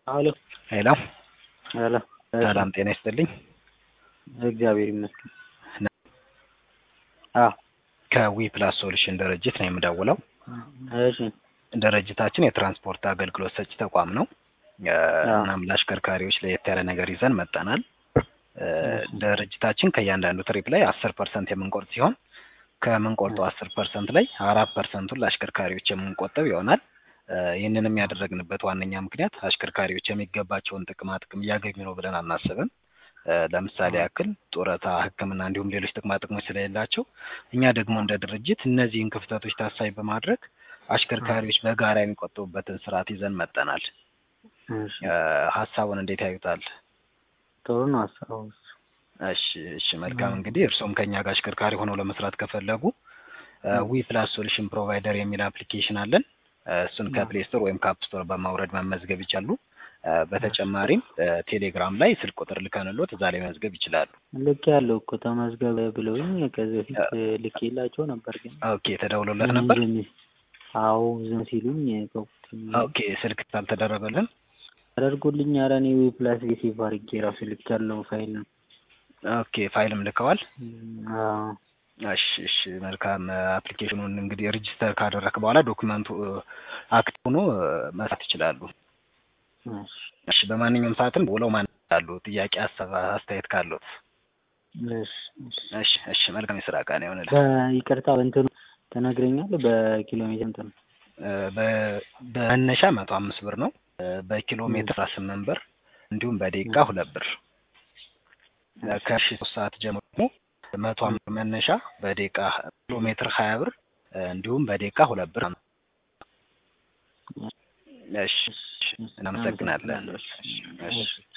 አሎ ሄሎ ሄሎ ሰላም ጤና ይስጥልኝ። እግዚአብሔር ይመስገን። አዎ ከዊ ፕላስ ሶሉሽን ድርጅት ነው የምደውለው። እሺ ድርጅታችን የትራንስፖርት አገልግሎት ሰጪ ተቋም ነው። እናም ለአሽከርካሪዎች ለየት ያለ ነገር ይዘን መጠናል። ድርጅታችን ከእያንዳንዱ ትሪፕ ላይ አስር ፐርሰንት የምንቆርጥ ሲሆን ከምንቆርጠው አስር ፐርሰንት ላይ አራት ፐርሰንቱን ለአሽከርካሪዎች የምንቆጥብ ይሆናል። ይህንንም ያደረግንበት ዋነኛ ምክንያት አሽከርካሪዎች የሚገባቸውን ጥቅማ ጥቅም እያገኙ ነው ብለን አናስብም። ለምሳሌ ያክል ጡረታ፣ ሕክምና እንዲሁም ሌሎች ጥቅማ ጥቅሞች ስለሌላቸው እኛ ደግሞ እንደ ድርጅት እነዚህን ክፍተቶች ታሳቢ በማድረግ አሽከርካሪዎች በጋራ የሚቆጥቡበትን ስርዓት ይዘን መጠናል። እሺ ሀሳቡን እንዴት ያዩታል? ጥሩ ነው ሀሳቡ። እሺ እሺ መልካም እንግዲህ እርስዎም ከኛ ጋር አሽከርካሪ ሆነው ለመስራት ከፈለጉ ዊ ፕላስ ሶሉሽን ፕሮቫይደር የሚል አፕሊኬሽን አለን። እሱን ከፕሌይ ስቶር ወይም ከአፕ ስቶር በማውረድ መመዝገብ ይቻሉ። በተጨማሪም ቴሌግራም ላይ ስልክ ቁጥር ልከንሎት እዛ ላይ መመዝገብ ይችላሉ። ልክ ያለው እኮ ተመዝገበ ብለውኝ ከዚህ በፊት ልኬላቸው ነበር ግን ኦኬ ተደውሎለት ነበር። አዎ ዝም ሲሉኝ ተውኩት። ኦኬ ስልክ አልተደረበልን። አደርጎልኝ ኧረ እኔ ዊ ፕላስ ሴቭ አድርጌ ራሱ ልክ ያለው ፋይል ነው። ኦኬ ፋይልም ልከዋል። አዎ እሺ እሺ መልካም አፕሊኬሽኑን እንግዲህ ሬጂስተር ካደረክ በኋላ ዶክመንቱ አክት ሆኖ መስራት ይችላሉ። እሺ እሺ በማንኛውም ሰዓትም ውለው ማን አሉ ጥያቄ ሀሳብ አስተያየት ካሉት እሺ እሺ እሺ እሺ መልካም የስራ ቀን ይሆንልህ። በይቅርታ በእንትኑ ትነግረኛለህ በኪሎ ሜትር እንትን በ- በመነሻ መቶ አምስት ብር ነው። በኪሎ ሜትር አስራ ስምንት ብር እንዲሁም በደቂቃ ሁለት ብር ከሺ ሶስት ሰዓት ጀምሮ ደግሞ መቶ አምስት ብር መነሻ በደቂቃ ኪሎ ሜትር ሀያ ብር እንዲሁም በደቂቃ ሁለት ብር እሺ እናመሰግናለን። እሺ